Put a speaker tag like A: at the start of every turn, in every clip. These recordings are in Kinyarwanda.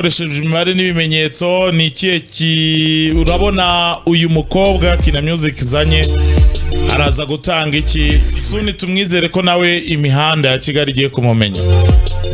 A: dukoresheje imibare n'ibimenyetso ni ikihe ki urabona uyu mukobwa kina music zanye araza gutanga iki suni tumwizere ko nawe imihanda ya kigali igiye kumumenya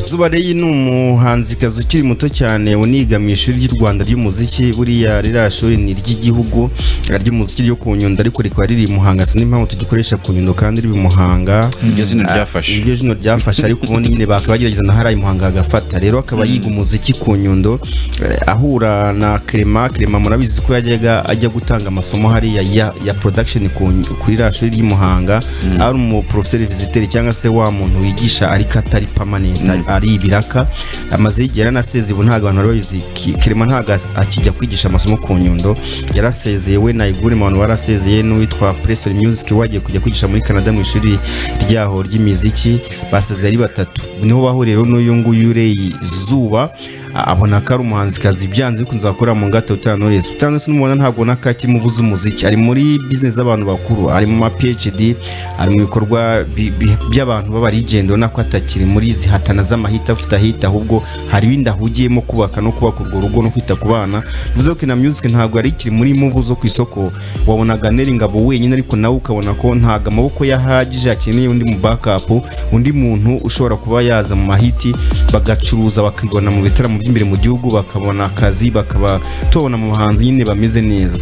B: zuba reyi ni umuhanzikazi ukiri muto cyane uniga mu ishuri ry'u rwanda ry'umuziki buriya ririya shuri ni iry'igihugu ry'umuziki ryo ku nyundo ariko rikaba riri i muhanga sinzi impamvu tugikoresha ku nyundo kandi riri i muhanga
C: iryo zina
B: Ah,
C: ryafashe
B: iryo jino ryafashe ariko ubundi nyine bakaba bagerageza na hariya i muhanga agafata rero akaba yiga umuziki ku nyundo eh, ahura na kerema kerema murabizi ko yajyaga ajya gutanga amasomo hariya ya, ya production ku ny- kuri ririya shuri ry'i muhanga ari umuporofeseri visiteri cyangwa se wa muntu wigisha ariko atari permanent ari- ari ibiraka amaze igihe yaranasezeye ubu ntabwo abantu bari babizi Ki- kerema ntabwo as- akijya kwigisha amasomo ku nyundo yarasezeye we na igure mu bantu barasezeye n'uwitwa preston music wagiye kujya kwigisha muri canada mu ishuri ryaho ry'imiziki basezeye ari batatu niho bahuriye rero n'uyu nguyu ureye zuba a- abona ko ari umuhanzikazi byanze bikunze wakora mu ngata utanu Knowless utanu Knowless n'umubona ntabwo ubona ko akimuvuza umuziki ari muri business z'abantu bakuru ari mu ma PhD ari mu bikorwa bi- bi- by'abantu b'abarigendo ubona ko atakiri muri izi hatana z'amahita afite ahita ahubwo hari ibindi ahugiyemo kubaka no kubaka urwo rugo no kwita ku bana bivuze ko na music ntabwo yari ikiri muri muvu zo ku isoko wabonaga Neri Ngabo wenyine ariko nawe ukabona ko ntabwo amaboko yahagije akeneye undi mu backup undi muntu ushobora kuba yaza mu mahiti bagacuruza bakigona mu bitaramo by'imbere mu gihugu bakabona akazi bakaba tubona mu bahanzi nyine bameze neza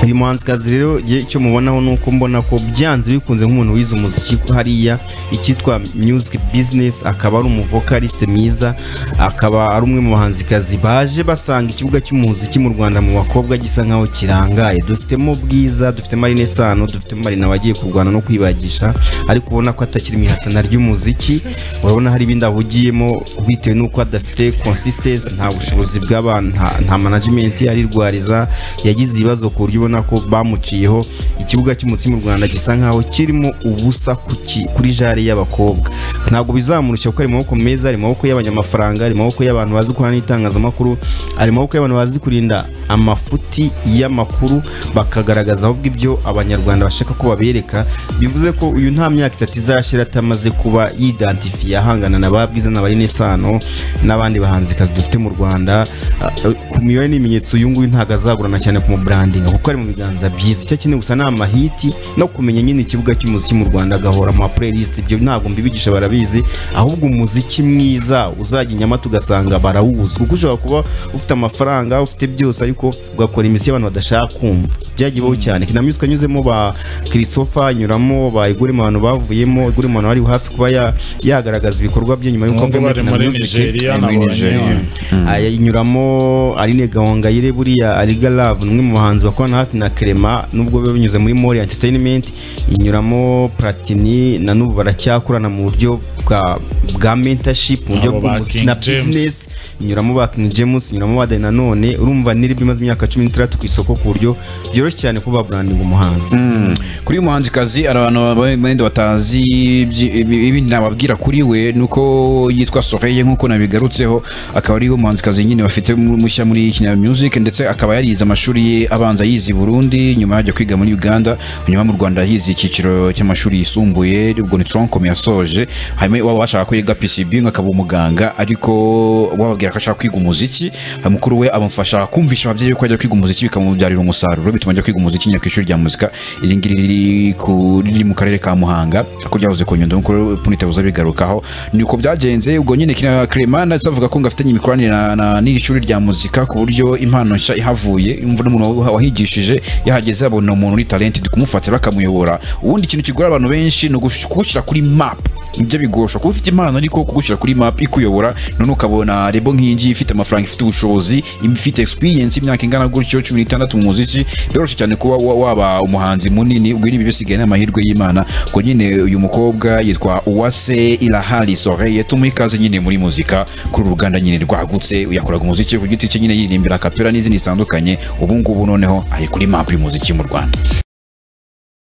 B: uyu muhanzikazi rero jye icyo mubonaho ni uko mbona ko byanze bikunze nk'umuntu wize umuziki hariya icyitwa music business akaba ari umuvokaliste mwiza akaba ari umwe mu bahanzikazi baje basanga ikibuga cy'umuziki mu rwanda mu bakobwa gisa nkaho kirangaye dufitemo bwiza dufitemo arine sano dufitemo marina wagiye kurwana no kwibagisha ariko ubona ko atakiri mu ihatana ry'umuziki urabona hari ibindi ahugiyemo bitewe n'uko adafite consistency nta bushobozi bw'abantu nta- nta management arirwariza yagize ibibazo ku buryo ubona ko bamuciyeho ikibuga cy'umuziki mu rwanda gisa nkaho kirimo ubusa ku ki- kuri jare y'abakobwa ntabwo bizamurushya kuko ari mu maboko meza ari mu maboko y'abanyamafaranga ari mu maboko y'abantu bazi gukorana n'itangazamakuru ari mu maboko y'abantu bazi kurinda amafuti y'amakuru bakagaragaza ahubwo ibyo abanyarwanda bashaka ko babereka bivuze ko uyu nta myaka itatu izashira atamaze kuba yidantifiye ahangana na ba bwiza na ba Renaissance n'abandi bahanzikazi dufite mu rwanda Ah, ku mibare n'ibimenyetso uyu nguyu ntabwo azagurana cyane ku mubrandinga kuko ari mu biganza byiza icyo akeneye gusa ni amahiti no kumenya nyine ikibuga cy'umuziki mu rwanda agahora ama playlist ibyo ntabwo mbibigisha barabizi ahubwo umuziki mwiza uzajya i nyamata ugasanga barawuzi kuko ushobora kuba ufite amafaranga ufite byose ariko ugakora imiziki y'abantu badashaka kumva byagiyeho cyane kinamizi ukanyuzemo ba christopher anyuramo ba igure mu bantu bavuyemo igure mu bantu bari hafi kuba ya- yagaragaza ibikorwa bye nyuma y'uko
A: nubwo bari
B: avuye muri
A: muri
B: Kina Music.
A: nigeria
C: Ni muri Nigeria.
A: nabonye
B: aya inyuramo Aline Gahongayire buriya Ariga Love ni umwe mu bahanzi bakorana hafi na Clement nubwo biba binyuze muri Mori Entertainment inyuramo Platini na n'ubu baracyakorana mu buryo bwa bwa mentorship mu buryo
A: Abo ba
B: bw'umuziki
A: King
B: na
A: James.
B: business inyuramo ba King James inyuramo ba Danny Nanone urumva niribi imaze imyaka 16 ku isoko ku buryo byoroshye cyane kuba branding umuhanzi
C: kuri uyu muhanzikazi hari abantu bandi batazi ibyi- ibi- ibindi nababwira kuri we nuko yitwa Soreye nk'uko nabigarutseho akaba ari umuhanzikazi nyine bafite mu- mushya muri Kina Music ndetse akaba yarize amashuri ye abanza yize i Burundi nyuma ajya kwiga muri Uganda nyuma mu Rwanda yize icyiciro cy'amashuri yisumbuye ubwo ni Tronkom yasoje hanyuma waba washaka ko yiga PCB ngo akaba umuganga ariko wababwira ko ashaka kwiga umuziki mukuru we amufasha kumvisha ababyeyi ko ajya kwiga umuziki bikamubyarira umusaruro bituma ajya kwiga umuziki nyine ku ishuri rya muzika iri ngiri riri ku- riri mu karere ka muhanga ko ryahoze ku nyundo nk'uko punitabuza bigarukaho ni uko byagenze ubwo nyine kina kremana avuga ko ngo afitanye imikoranire na- na- n'iri shuri rya muzika ku buryo impano nshya ihavuye imvura n'umuntu wa- wahigishije yahageze abona umuntu uri talenti kumufatira akamuyobora ubundi ikintu kigora abantu benshi ni ugush- kugushyira kuri map nibyo bigorosha kuba ufite impano ariko kugushyira kuri map ikuyobora none ukabona rebo nk'iyingiyi ifite amafaranga ifite ubushobozi ifite experience imyaka ingana gutyo cumi n'itandatu mu muziki biroroshye cyane kuba wa- waba umuhanzi munini ubwo ibi bisigaye ni amahirwe y'imana ko nyine uyu mukobwa yitwa uwase irahari soreye tumuha ikaze nyine muri muzika kuri uru ruganda nyine rwagutse yakoraga umuziki ku giti cye nyine yiririmbira kapera n'izindi zitandukanye ubu ngubu noneho ari kuri map y'umuziki mu rwanda